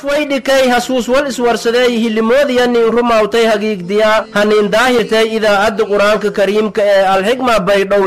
haf way dhikay hasuus wal iswarsaday hilimoodiya nin rumawtay hagiigdiya hanin daahirtay idaacadda qur-aanka kariimka ee alxikma baydhow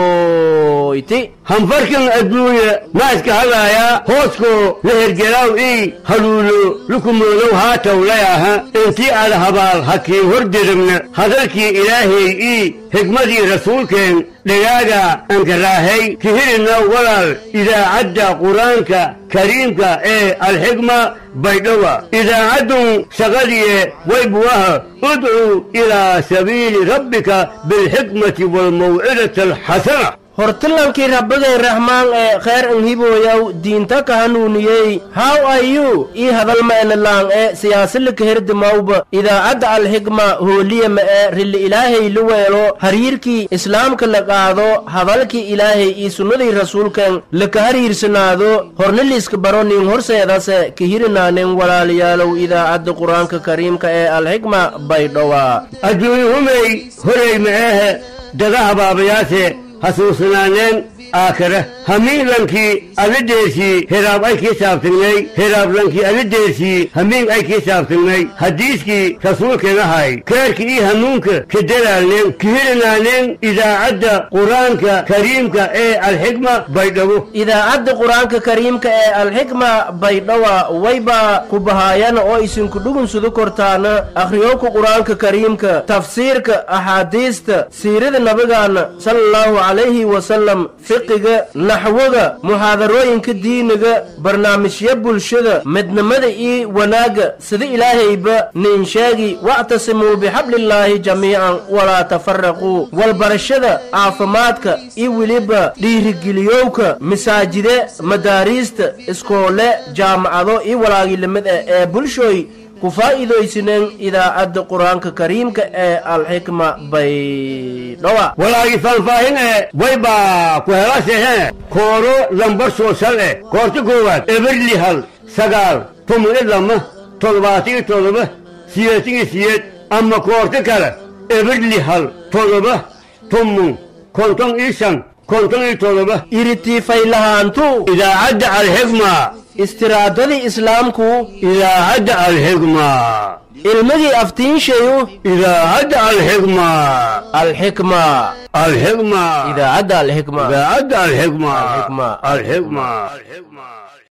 ikoyti hanfarkan adduunya ma iska hadlaayaa hoosko la hergelaaw ii haluulo lukumoodow haataw layaha intii aad habaal hakiin hordiribna hadalkii ilaahay ii xigmadii rasuulkeen dhagaaga ankaraahay kihirina walaal idaacadda qur-aanka kariimka ee alxikma baydhowa idaacaddun shaqadiye waybuwaha udcuu ilaa sabiili rabbika bilxikmati waalmawcidati alxasana hortilankii rabbigay raxmaan ee kheer anhibooyaw diinta ka hanuuniyey haw ayu ii hadalma'enalaang ee siyaasilika herdimawba idaacadda alxikma hooliyama ee rilli ilaahay la weelo hariirkii islaamka la qaado hadalkii ilaahay ii sunnadii rasuulkan laka hariirsanaado horniliiska baro nin horseedase kihirinaanin walaalayaalow idaacadda qur-aanka kariimka ee alxikma baydhowa adduunyahumay horay ma'ehe dadaha baabayaase hasuusnaaneen aakhire hamiinlankii alideesii heraab ay kii saabtignay heraablankii alideesii hamiin ay kii saabtignay hadiiskii rasuulkeenahay keerka ii hanuunka kadelaalneen kihirinaanen idaacadda qur-aanka kariimka ee alxikma baydhabo idaacadda qur-aanka kariimka ee alxikma baydhawa wayba ku bahaayana oo isinku dhugunsudu kortaana akhriyowka qur-aanka kariimka tafsiirka axaadiista siirada nabigaana sala allahu calayhi wasalam fiqiga naxwoga muxaadarooyinka diiniga barnaamijya bulshada midnimada iyo wanaagga sida ilaahayba nin sheegi wactasimuu bixablillaahi jamiican walaa tafaraquu walbarashada caafimaadka iyo weliba dhiirigeliyowka masaajide madaariista iskoole jaamacado iyo walaagilamid ah ee bulshooy ku faa'iidaysineen idaacadda qur-aanka kariimka ee alxikma baydhowa walaagi faahfaahin ee waybaa ku helaasehee kooro lambar soosal eh koorta koowaad eberli hal sagaal toban iyo lama toddobaatan iyo toddoba siyeetan iyo siyeed ama koorta kale eberli hal toddoba toban konton iyo shan konton iyo toddoba iritiifaylahaantu idaacadda alxikma istiraadadii islaamku idaacadda alxikma ilmigii aftiinshayu idaacadda alxikma alxikma alxikma idaacadda alxikma idaacadda alxikma Alxikma. alxikma